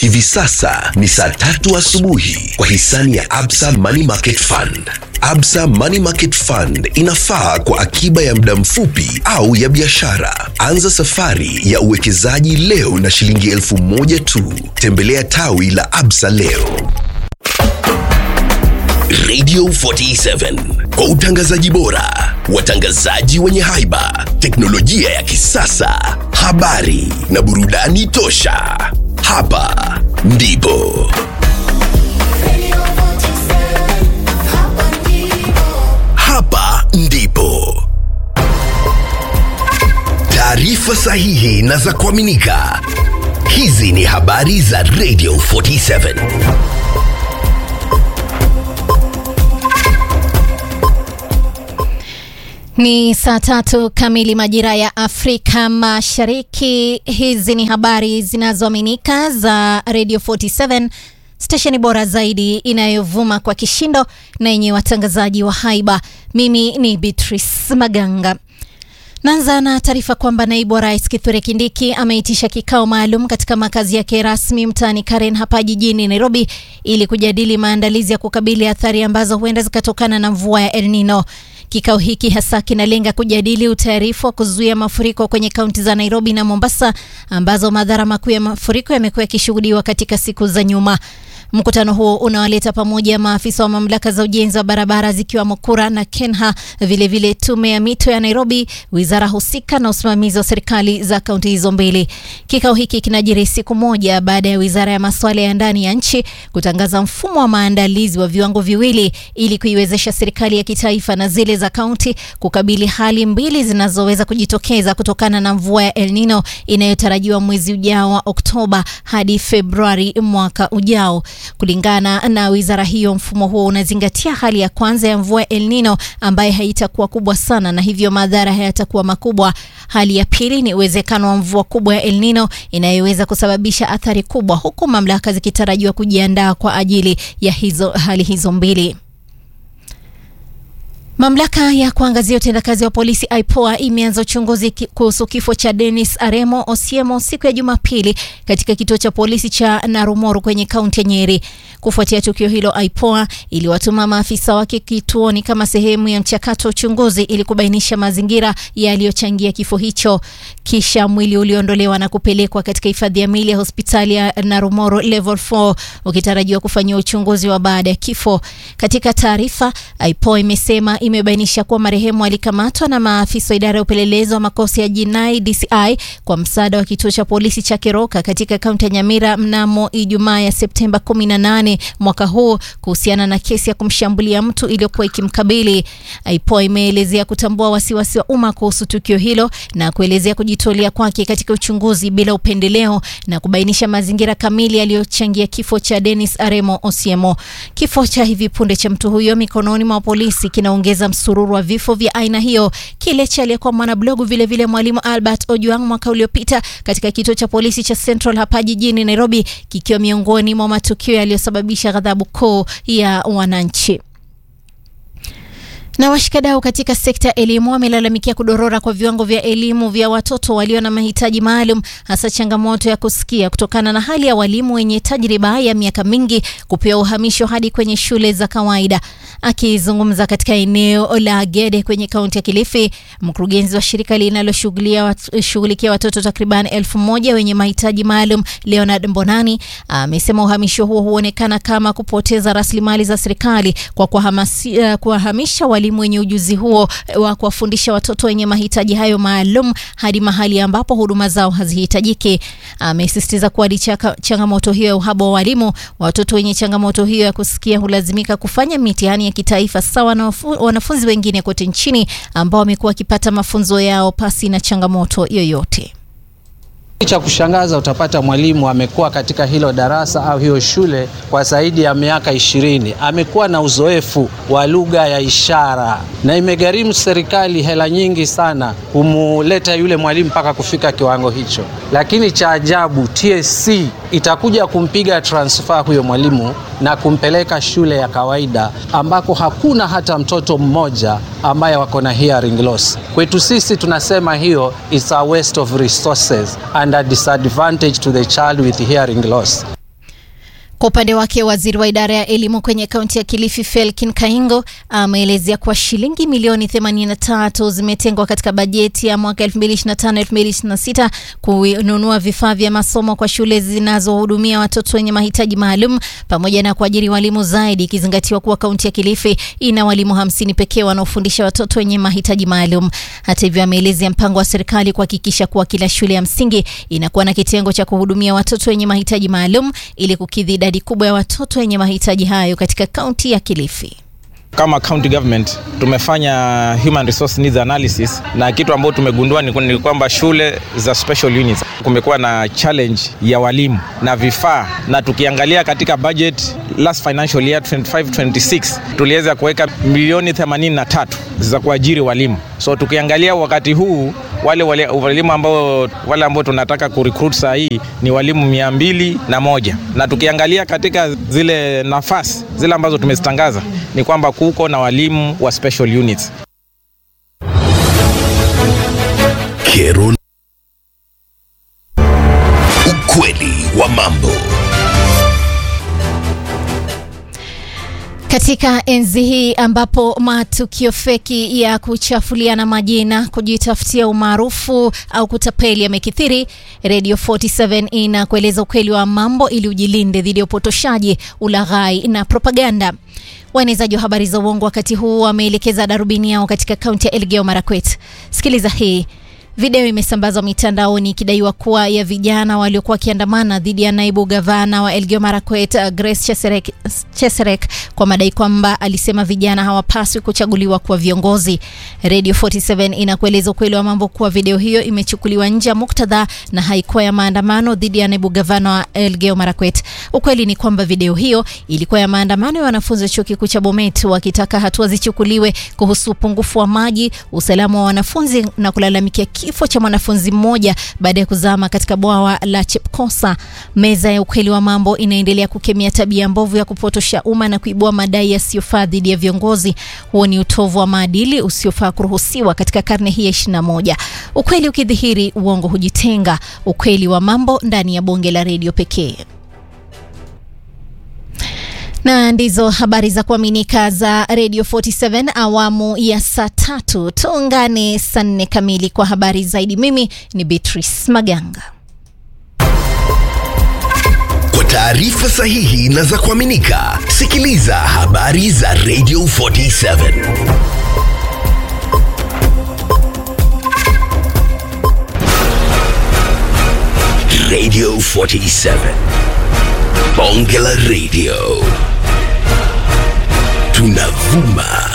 Hivi sasa ni saa tatu asubuhi kwa hisani ya Absa Money Market Fund. Absa Money Market Fund inafaa kwa akiba ya muda mfupi au ya biashara. Anza safari ya uwekezaji leo na shilingi elfu moja tu. Tembelea tawi la Absa leo. Radio 47 kwa utangazaji bora, watangazaji wenye haiba, teknolojia ya kisasa, habari na burudani tosha. Hapa ndipo hapa ndipo taarifa sahihi na za kuaminika. Hizi ni habari za Radio 47. Ni saa tatu kamili majira ya Afrika Mashariki. Hizi ni habari zinazoaminika za Radio 47, stesheni bora zaidi inayovuma kwa kishindo na yenye watangazaji wa haiba. Mimi ni Beatrice Maganga. Naanza na taarifa kwamba naibu wa rais Kithure Kindiki ameitisha kikao maalum katika makazi yake rasmi mtaani Karen hapa jijini Nairobi ili kujadili maandalizi ya kukabili athari ambazo huenda zikatokana na mvua ya El Nino. Kikao hiki hasa kinalenga kujadili utayarifu wa kuzuia mafuriko kwenye kaunti za Nairobi na Mombasa ambazo madhara makuu ya mafuriko yamekuwa yakishuhudiwa katika siku za nyuma. Mkutano huo unawaleta pamoja maafisa wa mamlaka za ujenzi wa barabara zikiwamo KURA na KENHA, vilevile tume ya mito ya Nairobi, wizara husika na usimamizi wa serikali za kaunti hizo mbili. Kikao hiki kinajiri siku moja baada ya wizara ya masuala ya ndani ya nchi kutangaza mfumo wa maandalizi wa viwango viwili ili kuiwezesha serikali ya kitaifa na zile za kaunti kukabili hali mbili zinazoweza kujitokeza kutokana na mvua ya El Nino inayotarajiwa mwezi ujao wa Oktoba hadi Februari mwaka ujao. Kulingana na wizara hiyo, mfumo huo unazingatia hali ya kwanza ya mvua El Nino ambayo haitakuwa kubwa sana na hivyo madhara hayatakuwa makubwa. Hali ya pili ni uwezekano wa mvua kubwa ya El Nino inayoweza kusababisha athari kubwa, huku mamlaka zikitarajiwa kujiandaa kwa ajili ya hizo hali hizo mbili. Mamlaka ya kuangazia utendakazi wa polisi IPOA imeanza uchunguzi kuhusu kifo cha Dennis Aremo Osiemo siku ya Jumapili katika kituo cha polisi cha Narumoru kwenye kaunti ya Nyeri. Kufuatia tukio hilo, IPOA iliwatuma maafisa wake kituoni kama sehemu ya mchakato wa uchunguzi ili kubainisha mazingira yaliyochangia kifo hicho. Kisha mwili uliondolewa na kupelekwa katika hifadhi ya mili ya hospitali ya Narumoru level 4 ukitarajiwa kufanyiwa uchunguzi wa baada ya kifo. Katika taarifa, IPOA imesema imebainisha kuwa marehemu alikamatwa na maafisa wa idara ya upelelezi wa makosa ya jinai DCI kwa msaada wa kituo cha polisi cha Keroka katika kaunti ya Nyamira mnamo Ijumaa ya Septemba 18 mwaka huu kuhusiana na kesi ya kumshambulia mtu iliyokuwa ikimkabili. IPOA imeelezea kutambua wasiwasi wa umma kuhusu tukio hilo na kuelezea kujitolea kwake katika uchunguzi bila upendeleo na kubainisha mazingira kamili yaliyochangia kifo cha Dennis Aremo Osiemo. Kifo cha hivi punde cha mtu huyo mikononi mwa polisi kinaongeza msururu wa vifo vya aina hiyo. Kile cha aliyekuwa mwanablogu vilevile mwalimu Albert Ojwang mwaka uliopita katika kituo cha polisi cha Central hapa jijini Nairobi, kikiwa miongoni mwa matukio yaliyosababisha ghadhabu kuu ya wananchi. Na washikadau katika sekta ya elimu wamelalamikia kudorora kwa viwango vya elimu vya watoto walio na mahitaji maalum, hasa changamoto ya kusikia kutokana na hali ya walimu wenye tajriba ya miaka mingi kupewa uhamisho hadi kwenye shule za kawaida. Akizungumza katika eneo la Gede kwenye kaunti ya Kilifi, mkurugenzi wa shirika linaloshughulikia watoto takriban elfu moja wenye mahitaji maalum Leonard Mbonani amesema uhamisho huo huonekana kama kupoteza rasilimali za serikali kwa kuwahamisha walimu wenye ujuzi huo wa kuwafundisha watoto wenye mahitaji hayo maalum hadi mahali ambapo huduma zao hazihitajiki. Amesisitiza kuwa licha ya changamoto hiyo ya uhaba wa walimu, watoto wenye changamoto hiyo ya kusikia hulazimika kufanya mitihani ya kitaifa sawa na wanafunzi wengine kote nchini ambao wamekuwa wakipata mafunzo yao pasi na changamoto yoyote. Cha kushangaza utapata mwalimu amekuwa katika hilo darasa au hiyo shule kwa zaidi ya miaka ishirini. Amekuwa na uzoefu wa lugha ya ishara na imegharimu serikali hela nyingi sana kumuleta yule mwalimu mpaka kufika kiwango hicho, lakini cha ajabu TSC itakuja kumpiga transfer huyo mwalimu na kumpeleka shule ya kawaida ambako hakuna hata mtoto mmoja ambaye wako na hearing loss. Kwetu sisi tunasema hiyo is a waste of resources and a disadvantage to the child with hearing loss. Kwa upande wake waziri wa idara ya elimu kwenye kaunti ya Kilifi Felkin Kaingo ameelezea kuwa shilingi milioni 83 zimetengwa katika bajeti ya mwaka 2025-2026 kununua vifaa vya masomo kwa shule zinazohudumia watoto wenye mahitaji maalum pamoja na kuajiri walimu zaidi, ikizingatiwa kuwa kaunti ya Kilifi ina walimu hamsini pekee wanaofundisha watoto wenye mahitaji maalum. Hata hivyo, ameelezea mpango wa serikali kuhakikisha kuwa kila shule ya msingi inakuwa na kitengo cha kuhudumia watoto wenye mahitaji maalum ili kukidhi idadi kubwa ya watoto wenye mahitaji hayo katika kaunti ya Kilifi. Kama county government tumefanya human resource needs analysis, na kitu ambacho tumegundua ni kwamba shule za special units kumekuwa na challenge ya walimu na vifaa, na tukiangalia katika budget last financial year 25 26 tuliweza kuweka milioni 83 za kuajiri walimu. So tukiangalia wakati huu wale wale walimu ambao wale ambao tunataka kurecruit saa hii ni walimu mia mbili na moja na tukiangalia katika zile nafasi zile ambazo tumezitangaza ni kwamba kuko na walimu wa special units. Kero. Ukweli wa mambo. Katika enzi hii ambapo matukio feki ya kuchafuliana majina, kujitafutia umaarufu au kutapeli yamekithiri, Radio 47 inakueleza ukweli wa mambo ili ujilinde dhidi ya upotoshaji, ulaghai na propaganda. Waenezaji wa habari za uongo wakati huu wameelekeza darubini yao katika kaunti ya Elgeyo Marakwet. Sikiliza hii. Video imesambazwa mitandaoni ikidaiwa kuwa ya vijana waliokuwa wakiandamana dhidi ya naibu gavana wa Elgeyo Marakwet Grace Cheserek, Cheserek kwa madai kwamba alisema vijana hawapaswi kuchaguliwa kuwa viongozi. Radio 47 inakueleza ukweli wa mambo kuwa video hiyo imechukuliwa nje ya muktadha na haikuwa ya maandamano dhidi ya naibu gavana wa Elgeyo Marakwet. Ukweli ni kwamba video hiyo ilikuwa ya maandamano ya wanafunzi wa chuo kikuu cha Bomet wakitaka hatua zichukuliwe kuhusu upungufu wa maji, usalama wa wanafunzi na kulalamikia kifo cha mwanafunzi mmoja baada ya kuzama katika bwawa la Chepkosa. Meza ya ukweli wa mambo inaendelea kukemea tabia mbovu ya kupotosha umma na kuibua madai yasiyofaa dhidi ya viongozi. Huo ni utovu wa maadili usiofaa kuruhusiwa katika karne hii ya ishirini na moja. Ukweli ukidhihiri, uongo hujitenga. Ukweli wa mambo ndani ya bonge la redio pekee na ndizo habari za kuaminika za Radio 47 awamu ya saa tatu. Tuungane saa nne kamili kwa habari zaidi. Mimi ni Beatrice Maganga. Kwa taarifa sahihi na za kuaminika, sikiliza habari za Radio 47 Radio 47 Bonge la Radio tunavuma